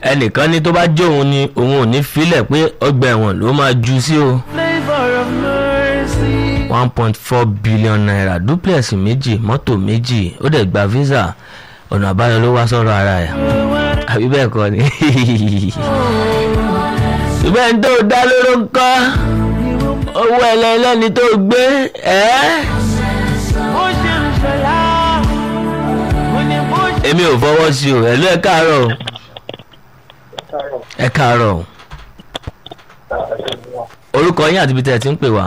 ẹnìkan ní tó bá jó òun ni òun ò ní filẹ̀ pé ọgbà ẹ̀wọ̀n ló máa ju sí o flavor of mercy. one point four billion naira duplex méjì mọ́tò méjì ó dẹ̀ gba visa ọ̀nà àbáyọ ló wá sọ̀rọ̀ ara ẹ̀ àbí bẹ́ẹ̀ kọ́ ni ṣùgbọ́n ẹni tó dá lóró ń kọ́ owó ẹlẹ́lẹ́ni tó gbé ẹ́ bó ṣe ń ṣọlá mo ní bó ṣe. èmi ò fọwọ́ sí o ẹ̀lú ẹ̀ káàárọ̀ o ẹ̀ káàárọ̀ o orúkọ yín àti ibi tẹ́ ẹ ti ń pè wá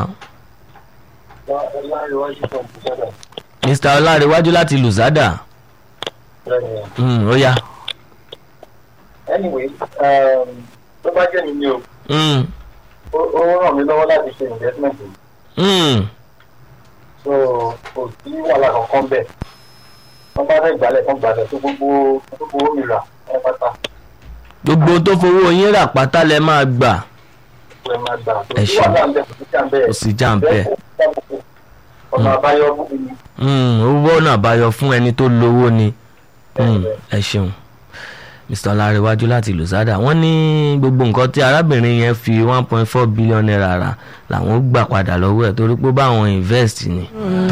mr ọlárẹ̀wájú láti lùzádà Mm, ó yá anyway um, tó bá jẹ́ mi ni o Mm, ó ó ràn mí lọ́wọ́ láti ṣe investment yìí mm, so kò sí wàhálà kankan bẹ́ẹ̀ wọ́n bá fẹ́ gbálẹ̀ kan gbálẹ̀ tó gbogbo gbogbo ó mi rà ẹ pátá gbogbo tó fowó yín rà pátá lẹ máa gbà ẹ máa gbà kò Ẹ sí ṣeun. wàhálà ń bẹ̀ kò sí jà ń bẹ̀ kò sí jà ń bẹ̀. ọ̀nà àbáyọ fún mi Mm, owó ọ̀nà àbáyọ fún ẹni tó lówó ni Mm, ẹ ṣeun mr ọlárẹ̀wájú láti lùsádà wọ́n ní gbogbo nǹkan tí arábìnrin yẹn fi one point four billion naira rà làwọn gbà padà lọ́wọ́ ẹ̀ torí pé báwọn invest ni.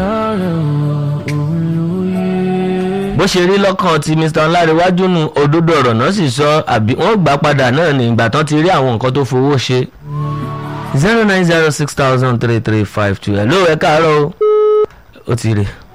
bó ṣe rí lọ́kàn ti mr ọlárẹ̀wájú nu òdodo ọ̀rọ̀ náà sì sọ àbí wọ́n gbà padà náà ní ìgbà tán ti rí àwọn nǹkan tó fowó ṣe. zero nine zero six thousand three three five two ẹ̀ ló ẹ̀ káàárọ̀ o ó ti rè